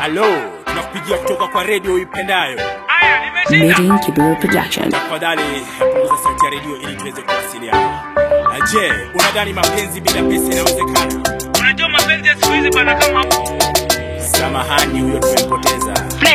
Halo, tunakupigia kutoka kwa redio uipendayo. Meeting Kibera Production. Tafadhali punguza sauti ya redio ili tuweze kuwasiliana. Na Je, unadhani mapenzi bila pesa inawezekana? Unajua mapenzi ya siku hizi bwana kama Samahani, huyo tumempoteza.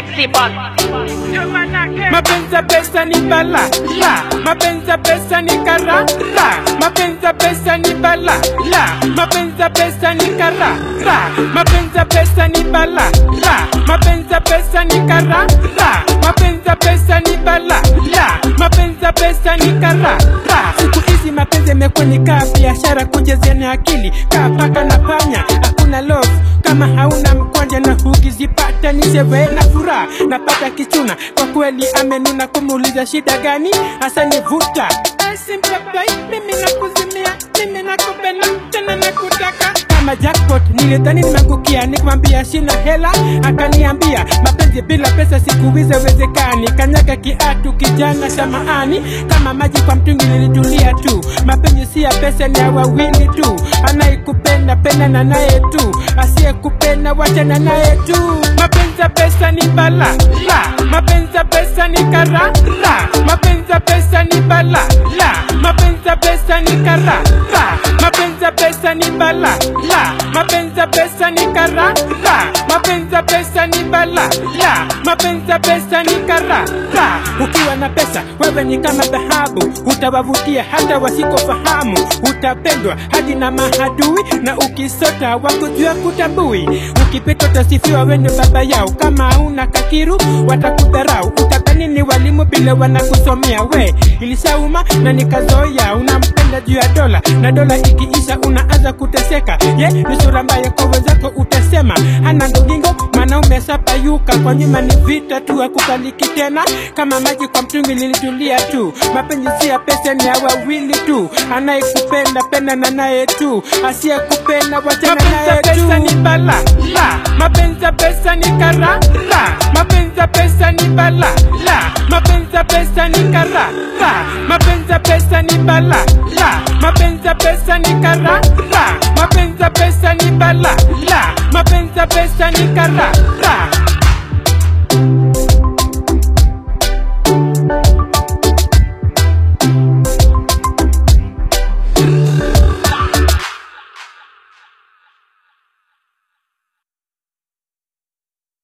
Mapenzi ya pesa ni bala la, mapenzi ya pesa ni kara la, mapenzi ya pesa ni bala la, mapenzi ya pesa ni kara la, mapenzi ya pesa ni bala la, mapenzi ya pesa ni kara la, mapenzi ya pesa ni bala la, mapenzi ya pesa ni kara la. Siku hizi mapenzi yamekuwa ni kaa biashara, kujezeana akili kaa paka na panya, hakuna love kama hauna mkwanja na hukizipata ni sherehe na furaha napata kichuna kwa kweli amenuna kumuuliza shida gani hasa nivuta simpepai mimi nakuzimia mimi nakupenda tena nakutaka kama jackpot nilidhani nimeangukia nikamwambia sina hela akaniambia mapenzi bila pesa siku hizi wezekani kanyaga kiatu kijana samaani kama maji kwa mtungi nilitulia tu mapenzi si ya pesa ni ya wawili tu anayekupenda penda na naye tu asiyekupenda wachana naye tu mapenzi ya pesa ni bala la mapenzi ya pesa ni kara la mapenzi ya pesa ni bala la mapenzi ya pesa ni kara la mapenzi ya pesa ni bala la mapenzi ya pesa ni kara la mapenzi ya pesa ni bala la mapenzi ya pesa ni kara la ukiwa na pesa wewe ni kama dhahabu utawavutia hata wasikofahamu utapendwa hadi na mahadui na ukisota wakujua kutambui ukipita utasifiwa wende baba yao kama hauna kakiru watakudharau utadhani ni walimu vile wanakusomea we ilishauma na nikazoea unampenda juu ya dola na dola ikiisha unaanza kuteseka ye ni sura mbaya kwa wenzako utasema hana ndogingo mwanaume sapayuka kwa nyuma ni vita tu akukaliki tena kama maji kwa mtungi lilitulia tu mapenzi si ya pesa ni ya wawili tu anayekupenda penda na naye tu asiyekupenda wachana naye tu ni bala la mapenzi ya pesa ni kara la mapenzi ya pesa ni bala la mapenzi ya pesa ni kara la mapenzi ya pesa ni bala la mapenzi ya pesa ni kara la mapenzi ya pesa ni bala la mapenzi ya pesa ni kara la